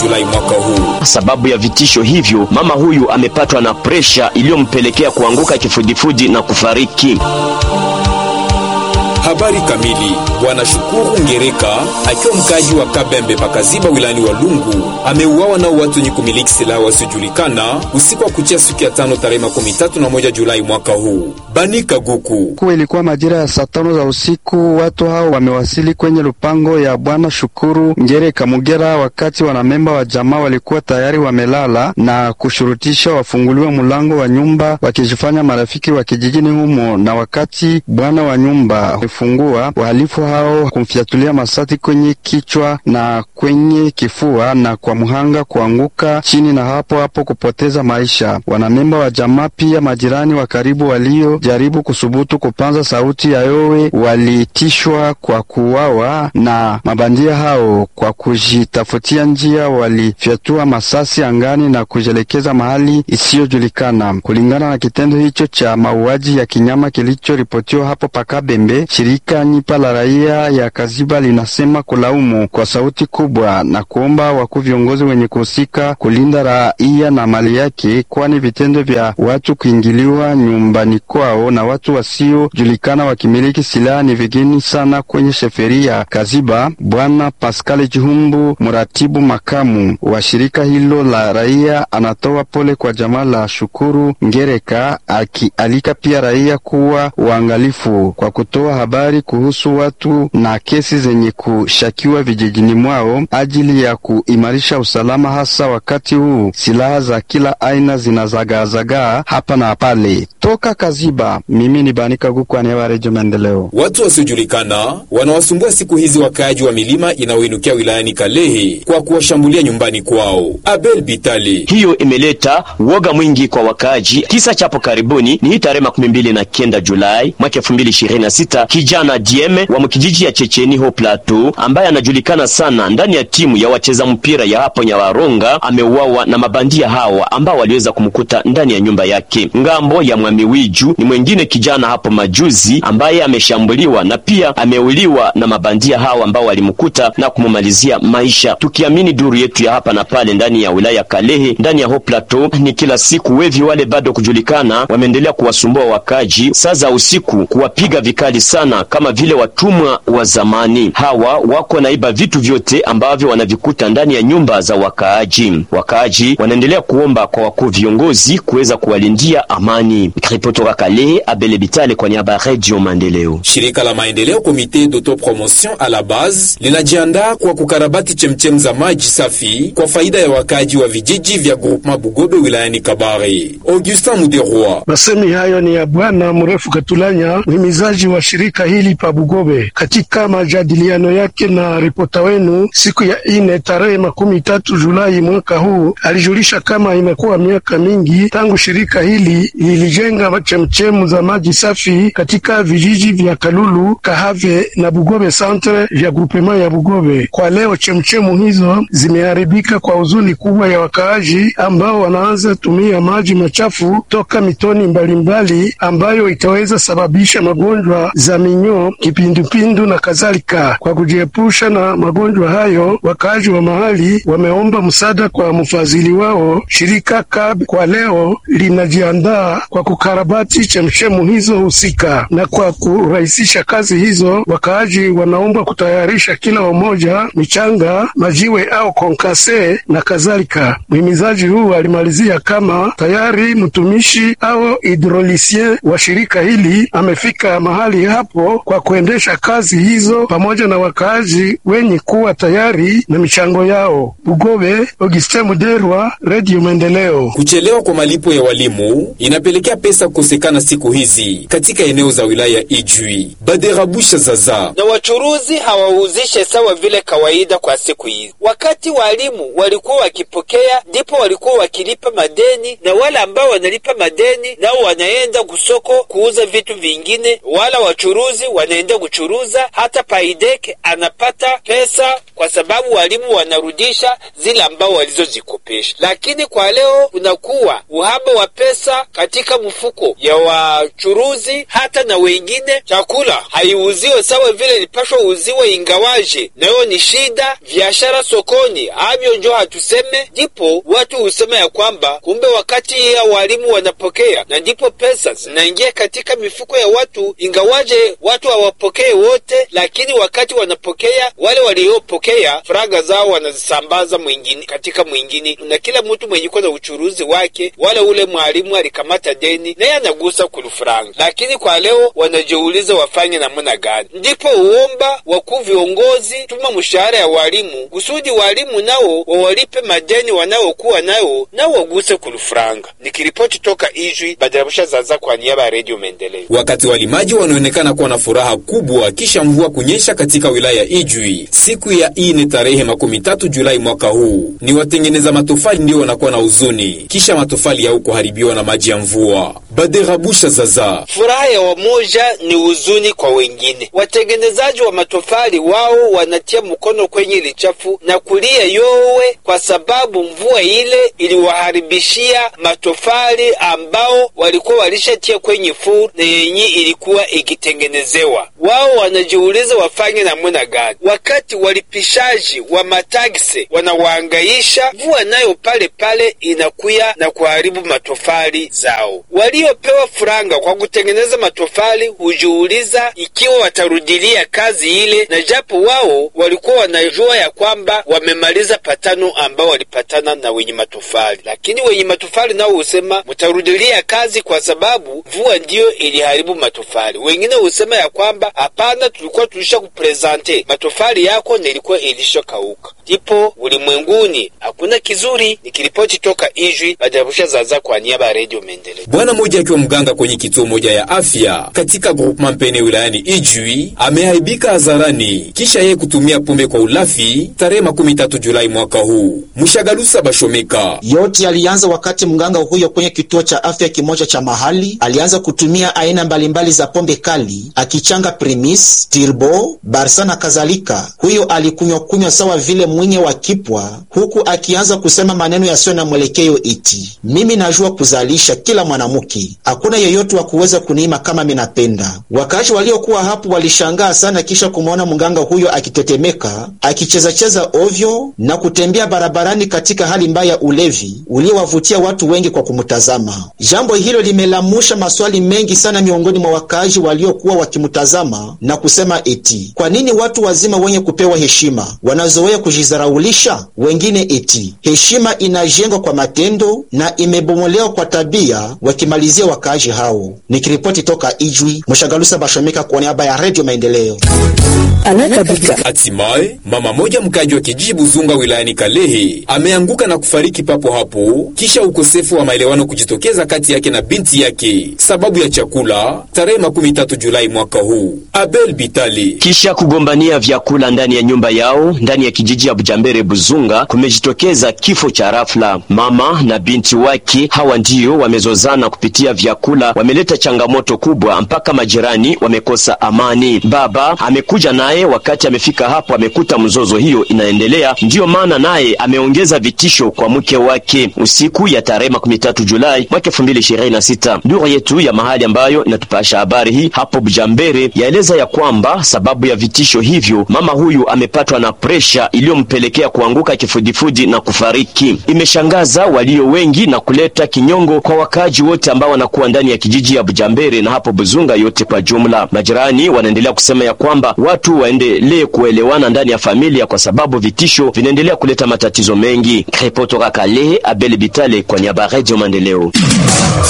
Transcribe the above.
Julai mwaka huu. Sababu ya vitisho hivyo, mama huyu amepatwa na presha iliyompelekea kuanguka kifudifudi na kufariki. Habari kamili. Bwana Shukuru Ngereka akiwa mkaji wa Kabembe pakaziba wilayani wa Lungu ameuawa nao watu wenye kumiliki silaha wasiojulikana usiku wa kuchia siku ya tano tarehe makumi tatu na moja Julai mwaka huu. Banika Guku kuwa ilikuwa majira ya saa tano za usiku, watu hao wamewasili kwenye lupango ya bwana Shukuru Ngereka Mugera, wakati wanamemba wa jamaa walikuwa tayari wamelala na kushurutisha wafunguliwe mlango wa nyumba wakijifanya marafiki wa kijijini humo, na wakati bwana wa nyumba fungua wahalifu hao kumfiatulia masati kwenye kichwa na kwenye kifua na kwa mhanga kuanguka chini na hapo hapo kupoteza maisha. Wanamemba wa jamaa pia majirani wa karibu waliojaribu kusubutu kupanza sauti ya yowe walitishwa kwa kuuawa na mabandia hao. Kwa kujitafutia njia, walifyatua masasi angani na kujielekeza mahali isiyojulikana. Kulingana na kitendo hicho cha mauaji ya kinyama kilichoripotiwa hapo Pakabembe, shirika Nyipa la raia ya Kaziba linasema kulaumu kwa sauti kubwa na kuomba wakuu viongozi wenye kuhusika kulinda raia na mali yake, kwani vitendo vya watu kuingiliwa nyumbani kwao na watu wasiojulikana wakimiliki silaha ni vigeni sana kwenye sheferia Kaziba. Bwana Pascal Jihumbu, mratibu makamu wa shirika hilo la raia, anatoa pole kwa jamaa la Shukuru Ngereka, akialika pia raia kuwa uangalifu kwa kutoa habari kuhusu watu na kesi zenye kushakiwa vijijini mwao ajili ya kuimarisha usalama, hasa wakati huu silaha za kila aina zinazagaazagaa hapa na pale. Toka Kaziba, mimi ni Banika Guku, aniaba Redio Maendeleo. Watu wasiojulikana wanawasumbua siku hizi wakaaji wa milima inayoinukia wilayani Kalehe kwa kuwashambulia nyumbani kwao. Abel Bitali Hiyo imeleta woga mwingi kwa wakaaji. Kisa chapo karibuni ni hii tarehe makumi mbili na kenda Julai mwaka elfu mbili ishirini na sita kijana Dieme wa mkijiji ya Checheni ho Plateau ambaye anajulikana sana ndani ya timu ya wacheza mpira ya hapo Nyawaronga ameuawa na mabandia hawa ambao waliweza kumkuta ndani ya nyumba yake. Ngambo ya Mwamiwiju ni mwengine kijana hapo majuzi ambaye ameshambuliwa na pia ameuliwa na mabandia hawa ambao walimkuta na kumumalizia maisha. Tukiamini duru yetu ya hapa na pale ndani ya wilaya Kalehe ndani ya ho Plateau, ni kila siku wevi wale bado kujulikana wameendelea kuwasumbua wakaji saa za usiku, kuwapiga vikali sana kama vile watumwa wa zamani. Hawa wako naiba vitu vyote ambavyo wanavikuta ndani ya nyumba za wakaaji. Wakaaji wanaendelea kuomba kwa wakuu viongozi kuweza kuwalindia amani. Ripotoka Kalehe, Abele Bitale kwa niaba ya Radio Maendeleo. Shirika la maendeleo Komite d'autopromotion à la base linajiandaa kwa kukarabati chemchem za maji safi kwa faida ya wakaaji wa vijiji vya groupement Bugobe wilayani Kabare. Augustin Muderwa Masemi hayo ni ya Bwana Mrefu Katulanya, mhimizaji wa shirika hili pa Bugobe, katika majadiliano yake na ripota wenu siku ya ine tarehe makumi tatu Julai mwaka huu. Alijulisha kama imekuwa miaka mingi tangu shirika hili lilijenga chemchemu za maji safi katika vijiji vya Kalulu, Kahave na Bugobe centre vya grupema ya Bugobe. Kwa leo chemchemu hizo zimeharibika kwa huzuni kubwa ya wakaaji ambao wanaanza tumia maji machafu toka mitoni mbalimbali mbali, ambayo itaweza sababisha magonjwa za minyoo, kipindupindu na kadhalika. Kwa kujiepusha na magonjwa hayo, wakaaji wa mahali wameomba msaada kwa mfadhili wao shirika KAB. Kwa leo linajiandaa kwa kukarabati chemchemu hizo husika, na kwa kurahisisha kazi hizo, wakaaji wanaomba kutayarisha kila umoja michanga, majiwe au konkase na kadhalika. Mhimizaji huu alimalizia kama tayari mtumishi au hidrolisien wa shirika hili amefika mahali hapo kwa kuendesha kazi hizo pamoja na wakaaji wenye kuwa tayari na michango yao. Bugobe, Augustin Muderwa, Radio Maendeleo. Kuchelewa kwa malipo ya walimu inapelekea pesa kukosekana siku hizi katika eneo za wilaya Ijwi, Baderabusha, Zaza na wachuruzi hawauzishe sawa vile kawaida kwa siku hizi. Wakati walimu walikuwa wakipokea, ndipo walikuwa wakilipa madeni, na wale ambao wanalipa madeni nao wanaenda kusoko kuuza vitu vingine, wala wachuruzi wanaenda kuchuruza. Hata Paidek anapata pesa kwa sababu walimu wanarudisha zile ambao walizozikopesha. Lakini kwa leo kunakuwa uhaba wa pesa katika mfuko mifuko ya wachuruzi hata na wengine. Chakula haiuziwe sawa vile ilipashwa uziwe, ingawaje nayo ni shida. Biashara sokoni avyo njo hatuseme, ndipo watu husema ya kwamba kumbe wakati ya walimu wanapokea na ndipo pesa zinaingia katika mifuko ya watu, ingawaje watu hawapokee wote, lakini wakati wanapokea wale waliopokea faraga zao wanazisambaza mwingine katika mwingine, na kila mtu mwenye kuwa na uchuruzi wake. Wala ule mwalimu alikamata deni naye anagusa kulufuranga, lakini kwa leo wanajiuliza wafanye namna gani? Ndipo uomba wakuu viongozi tuma mshahara ya walimu kusudi walimu nao wawalipe madeni wanaokuwa nayo nao waguse kulufuranga. Nikiripoti toka Ijwi, Badarabusha Zaza kwa niaba ya Redio Maendeleo. Wakati walimaji wanaonekana kuwa na furaha kubwa kisha mvua kunyesha katika wilaya ya Ijwi siku ya ine tarehe makumi tatu Julai mwaka huu, ni watengeneza matofali ndio wanakuwa na huzuni kisha matofali yao kuharibiwa na maji ya mvua. Baderabusha Zaza. Furaha ya wamoja ni huzuni kwa wengine. Watengenezaji wa matofali wao wanatia mkono kwenye lichafu na kulia yowe, kwa sababu mvua ile iliwaharibishia matofali ambao walikuwa walishatia kwenye furu na yenye ilikuwa ikitengenezewa. Wao wanajiuliza wafanye namna gani, wakati walipishaji wa matagisi wanawaangaisha, mvua nayo pale pale inakuya na kuharibu matofali zao. Waliopewa furanga kwa kutengeneza matofali hujiuliza ikiwa watarudilia kazi ile, na japo wao walikuwa wanajua ya kwamba wamemaliza patano ambao walipatana na wenye matofali, lakini wenye matofali nao husema mtarudilia kazi kwa sababu mvua ndiyo iliharibu matofali. Wengine husema ya kwamba hapana, tulikuwa tulisha kuprezante matofali yako na ilikuwa ilishakauka. Ndipo ulimwenguni hakuna kizuri. Nikiripoti toka Ijwi, Badarabusha Zaza kwa niaba ya Redio Maendeleo. Bwana mmoja akiwa mganga kwenye kituo moja ya afya katika groupement Mpene wilayani Ijwi ameaibika hadharani kisha yeye kutumia pombe kwa ulafi tarehe makumi tatu Julai mwaka huu. Mshagalusa Bashomeka. Yote yalianza wakati mganga huyo kwenye kituo cha afya kimoja cha mahali alianza kutumia aina mbalimbali za pombe kali akichanga Primis, Turbo, Barsa na kadhalika. Huyo alikunywa kunywa sawa vile mwinye wa kipwa, huku akianza kusema maneno yasiyo na mwelekeo iti mimi najua kuzalisha kila mwanamke, hakuna yeyote wa kuweza kuniima kama minapenda. Wakaaji waliokuwa hapo walishangaa sana, kisha kumwona mganga huyo akitetemeka, akichezacheza ovyo na kutembea barabarani katika hali mbaya ya ulevi uliowavutia watu wengi kwa kumtazama. Jambo hilo limelamusha maswali mengi sana miongoni mwa wakaaji waliokuwa wakimtazama na kusema eti kwa nini watu wazima wenye kupewa heshima wanazoea kujizaraulisha wengine? Eti heshima inajengwa kwa matendo na imebomolewa kwa tabia, wakimalizia wakaaji hao. Nikiripoti toka Ijwi, Mshagalusa Bashomeka kwa niaba ya Redio Maendeleo. Hatimaye mama moja mkaji wa kijiji Buzunga wilayani Kalehe ameanguka na kufariki papo hapo kisha ukosefu wa maelewano kujitokeza kati yake na binti yake sababu ya chakula tarehe makumi tatu Julai mwaka huu. Abel Bitali. Kisha kugombania vyakula ndani ya nyumba yao ndani ya kijiji ya Bujambere Buzunga, kumejitokeza kifo cha rafla. Mama na binti wake hawa ndio wamezozana kupitia vyakula, wameleta changamoto kubwa mpaka majirani wamekosa amani. Baba amekuja naye, wakati amefika hapo amekuta mzozo hiyo inaendelea, ndiyo maana naye ameongeza vitisho kwa mke wake usiku ya tarehe makumi tatu Julai mwaka elfu mbili ishirini na sita. Duru yetu ya mahali ambayo inatupasha habari hii hapo Bujambere yaeleza ya kwamba sababu ya vitisho hivyo mama huyu amepatwa na presha iliyompelekea kuanguka kifudifudi na kufariki. Imeshangaza walio wengi na kuleta kinyongo kwa wakaaji wote ambao wanakuwa ndani ya kijiji ya Bujambere na hapo Buzunga yote kwa jumla. Majirani wanaendelea kusema ya kwamba watu waendelee kuelewana ndani ya familia kwa sababu vitisho vinaendelea kuleta matatizo mengi. Ripoti toka Kalehe, Abel Bitale kwa niaba ya Radio Maendeleo.